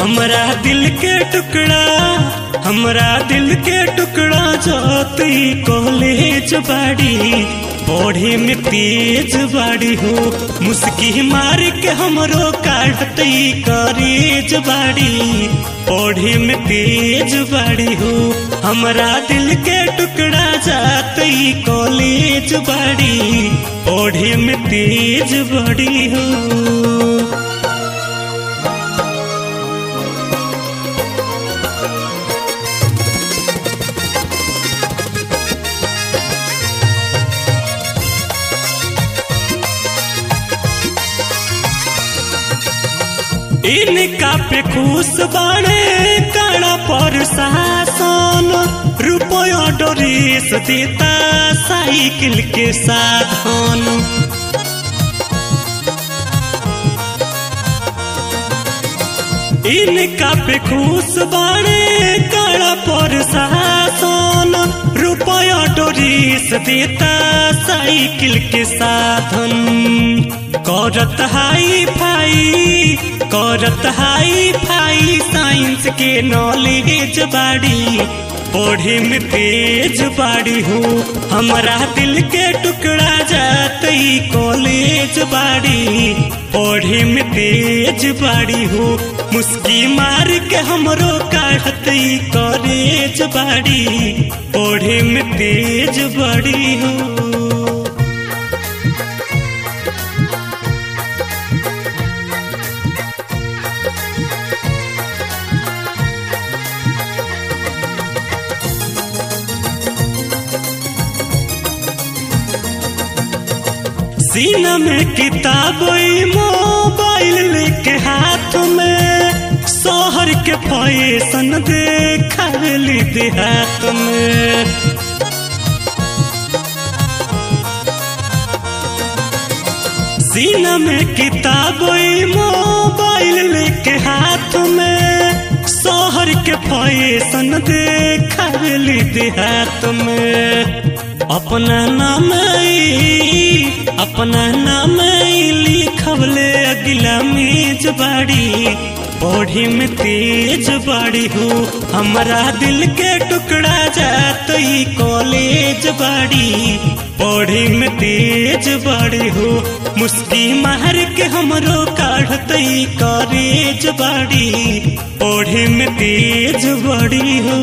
हमरा दिल के टुकड़ा हमरा दिल के टुकड़ा जाती कॉलेज बाड़ी पढ़े में तेज बाड़ी हो मुस्की मार के हमरो काटती करेज बाड़ी पढ़े में तेज बाड़ी हो हमरा दिल के टुकड़ा जाती कॉलेज बाड़ी पढ़े में तेज बाड़ी हो इनका पे खुश बाड़े काड़ा पर शासन रुपया डोरीस देता साइकिल के साधन इनका पे खुश बाड़े काड़ा पर शासन रुपया डोरीस देता साइकिल के साधन करत हाई फाई करत हाई फाई साइंस के नॉलेज बाड़ी पढ़े में तेज बाड़ी हो हमारा दिल के टुकड़ा जाती कॉलेज बाड़ी पढ़े में तेज बाड़ी हो मुस्की मार के हमरो काढ़ती कॉलेज बाड़ी पढ़े में तेज बाड़ी हो सीना में किताब मोबाइल लेके हाथ में शहर के फैशन देखावली देहात में सीना में किताब मोबाइल लेके हाथ में शहर के फैशन देखावली देहात में अपना नाम अपना नाम लिखवले अगिला मेज बाड़ी पढ़ी में तेज बाड़ी हो हमारा दिल के टुकड़ा जाती कॉलेज बाड़ी पढ़ी में तेज बाड़ी हो मुस्की मार के हमरो काढ़ती कॉलेज बाड़ी पढ़ी में तेज बाड़ी हो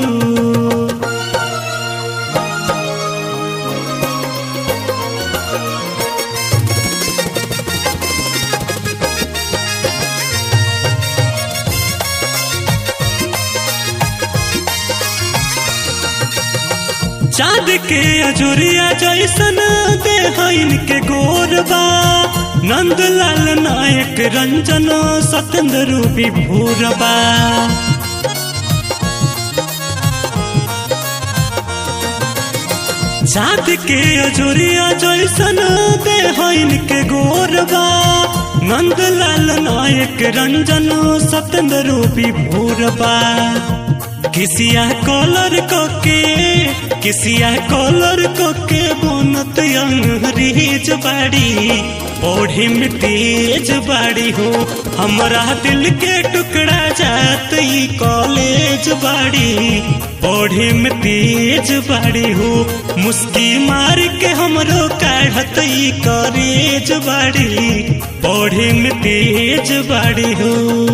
चाँद के अजुरिया जैसन देह इनके गोरबा नंदलाल नायक रंजन सत्येंद्र रूपी भूरबा चाँद के अजुरिया जैसन देह इनके गोरबा नंदलाल नायक रंजन सत्येंद्र रूपी भूरबा किसिया कॉलर कोके किसिया कॉलर कोके बोनत अंग्रेज बाड़ी ओढ़ी में तेज बाड़ी हो हमारा दिल के टुकड़ा जाती कॉलेज बाड़ी ओढ़ी में तेज बाड़ी हो मुस्की मार के हमरो काढ़ती कॉलेज बाड़ी ओढ़ी में तेज बाड़ी हो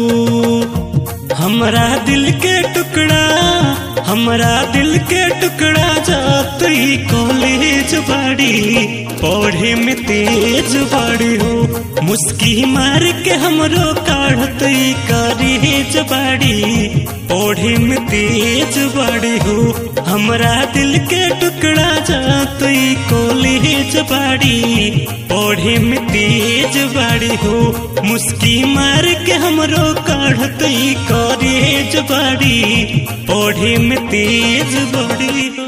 हमरा दिल के टुकड़ा हमरा दिल के टुकड़ा जाती कॉलेज बाड़ी पढ़े में तेज बाड़ी हो मुस्की मार के हमरो काढ़ती कॉलेज बाड़ी पढ़े में तेज बाड़ी हो हमरा दिल के टुकड़ा जाती कॉलेज बाड़ी पढ़े में तेज बाड़ी हो मुस्की मार के हमरो काढ़ती कॉलेज बाड़ी पढ़े में तेज बाड़ी हो